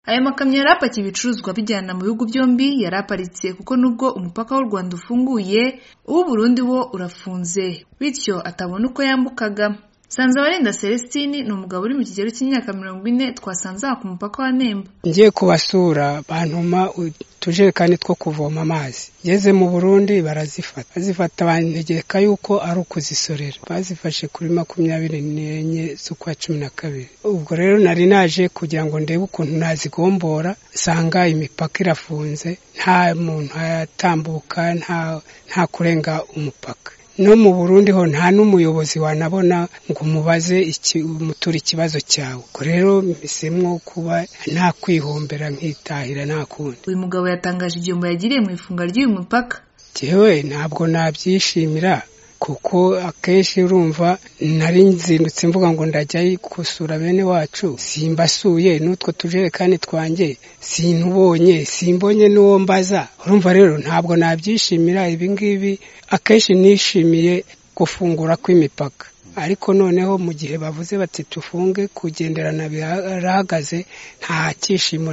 Aya makamyo yari apakiye ibicuruzwa bijyana mu bihugu byombi yari aparitse kuko nubwo umupaka w'u Rwanda ufunguye uw'u Burundi wo urafunze bityo atabona uko yambukaga Sanzabarinda Celestine ni umugabo uri mu kigero cy'imyaka mirongo ine twasanze aha ku mupaka wa Nemba ngiye kubasura bantuma utujerekani two kuvoma amazi ngeze mu burundi barazifata bazifata bantegeka yuko ari ukuzisorera bazifashe kuri makumyabiri n'enye z'ukwa cumi na kabiri ubwo rero nari naje kugira ngo ndebe ukuntu nazigombora nsanga imipaka irafunze nta muntu ayatambuka nta nta kurenga umupaka no mu burundi ho nta n'umuyobozi wanabona ngo umubaze iki umutura ikibazo cyawe ubwo rero mbisemwo kuba nta kwihombera nkitahira nta kundi uyu mugabo yatangaje igihombo yagiriye mu ifunga ry'uyu mupaka jyewe ntabwo nabyishimira kuko akenshi urumva nari nzindutse mvuga ngo ndajya gusura bene wacu simbasuye n'utwo tujerekani twanjye sinubonye simbonye n'uwo mbaza urumva rero ntabwo nabyishimira ibi ngibi akenshi nishimiye gufungura kw'imipaka ariko noneho mu gihe bavuze bati tufunge kugenderana birahagaze nta cyishimo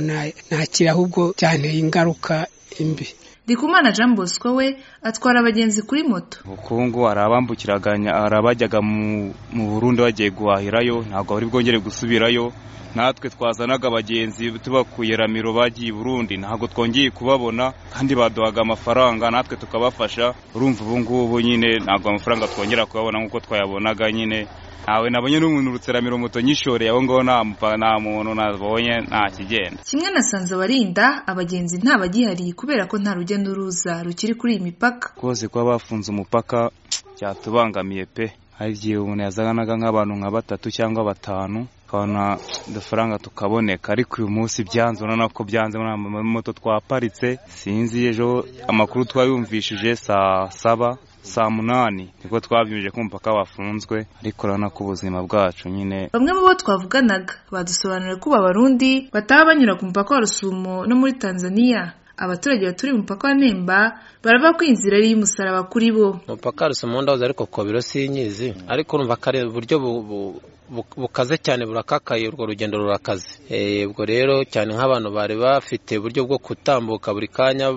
nakira ahubwo byanteye ingaruka imbi Ndikumana Jean Bosco we atwara abagenzi kuri moto ubukungu hari abambukiraganya hari abajyaga mu burundi bagiye guhahirayo ntabwo bari bwongere gusubirayo natwe twazanaga abagenzi tubakuye ramiro bagiye i burundi ntabwo twongeye kubabona kandi baduhaga amafaranga natwe tukabafasha urumva ubu ngubu nyine ntabwo amafaranga twongera kuyabona nk'uko twayabonaga nyine ntawe nabonye n'umuntu urutseramiro moto nyishoreye aho ngaho nta muntu nabonye nta kigenda kimwe na Sanzabarinda abagenzi ntabagihari kubera ko nta rujya n'uruza rukiri kuri iyi mipaka rwose kuba bafunze umupaka cyatubangamiye pe hari igihe umuntu yazanaga nk'abantu nka batatu cyangwa batanu tukabona udufaranga tukaboneka ariko uyu munsi byanze urabona ko byanze muri moto twaparitse sinzi ejo amakuru twayumvishije saa saba saa munani niko twabyumvije ko umupaka wafunzwe ariko urabona ko ubuzima bwacu nyine bamwe mu bo twavuganaga badusobanurira ko abarundi bataba banyura ku mupaka wa rusumo no muri tanzania abaturage baturiye umupaka wa nemba baravuga ko iyi nzira ari iy'umusaraba kuri bo umupaka rusumo ndahoze ariko kobiro sinyizi ariko urumva kare uburyo bukaze cyane burakakaye urwo rugendo rurakaze ubwo rero cyane nk'abantu bari bafite uburyo bwo gutambuka buri kanya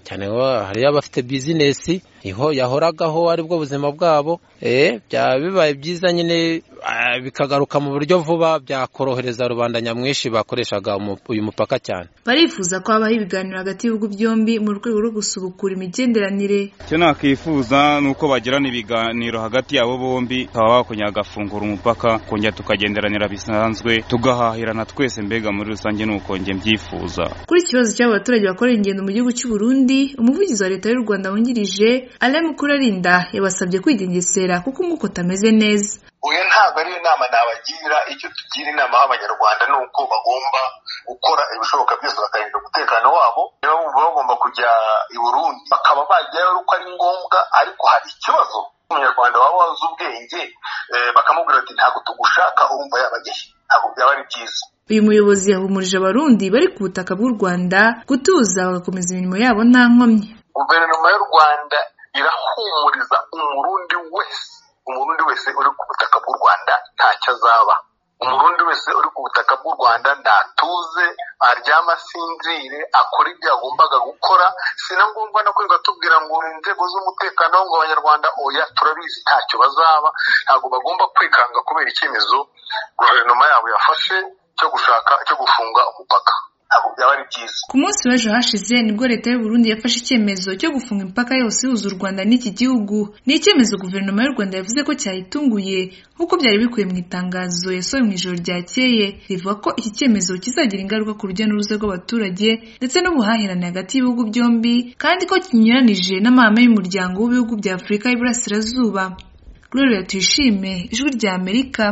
cyane hariyo abafite bizinesi iho yahoragaho aribwo buzima bwabo byaba bibaye byiza nyine bikagaruka mu buryo vuba byakorohereza rubanda nyamwinshi bakoreshaga uyu mupaka cyane barifuza ko habaho ibiganiro hagati y'ibihugu byombi mu rwego rwo gusubukura imigenderanire icyo nakwifuza ni uko bagirana ibiganiro hagati yabo bombi bakaba bakongera bagafungura umupaka kongera tukagenderanira bisanzwe tugahahirana twese mbega muri rusange ni uko njye mbyifuza kuri iki kibazo cy'abo baturage bakorera ingendo mu gihugu cy'u Burundi umuvugizi wa leta y'u Rwanda wungirije Alain Mukurarinda yabasabye kwigengesera kuko umwuka utameze neza oya ntabwo ari inama nabagira icyo tugira inama abanyarwanda ni uko bagomba gukora ibishoboka byose bakarinda umutekano wabo niba bumva bagomba kujya i burundi bakaba bajyayo uko ari ngombwa ariko hari ikibazo umunyarwanda waba wazi ubwenge bakamubwira bati ntabwo tugushaka urumva yabagehe ntabwo byaba ari byiza uyu muyobozi yahumurije abarundi bari ku butaka bw'u rwanda gutuza bagakomeza imirimo yabo nta nkomyi guverinoma y'u rwanda irahumuriza umurundi wese umurundi wese uri ku butaka bw'u rwanda ntacyo azaba umurundi wese uri ku butaka bw'u rwanda ntatuze aryama asinzire akora ibyo yagombaga gukora si na ngombwa no kwirirwa tubwira ngo inzego z'umutekano ngo abanyarwanda oya turabizi ntacyo bazaba ntabwo bagomba kwikanga kubera icyemezo guverinoma yabo yafashe cyo gushaka cyo gufunga umupaka ku munsi w'ejo hashize nibwo leta y'u Burundi yafashe icyemezo cyo gufunga imipaka yose ihuza u Rwanda n'iki gihugu ni icyemezo guverinoma y'u Rwanda yavuze ko cyayitunguye nk'uko byari bikuye mu itangazo yasohoye mu ijoro ryakeye rivuga ko iki cyemezo kizagira ingaruka ku rujya n'uruza rw'abaturage ndetse n'ubuhahirane hagati y'ibihugu byombi kandi ko kinyuranije n'amahame y'umuryango w'ibihugu bya Afurika y'iburasirazuba Gloria Tuyishime ijwi rya Amerika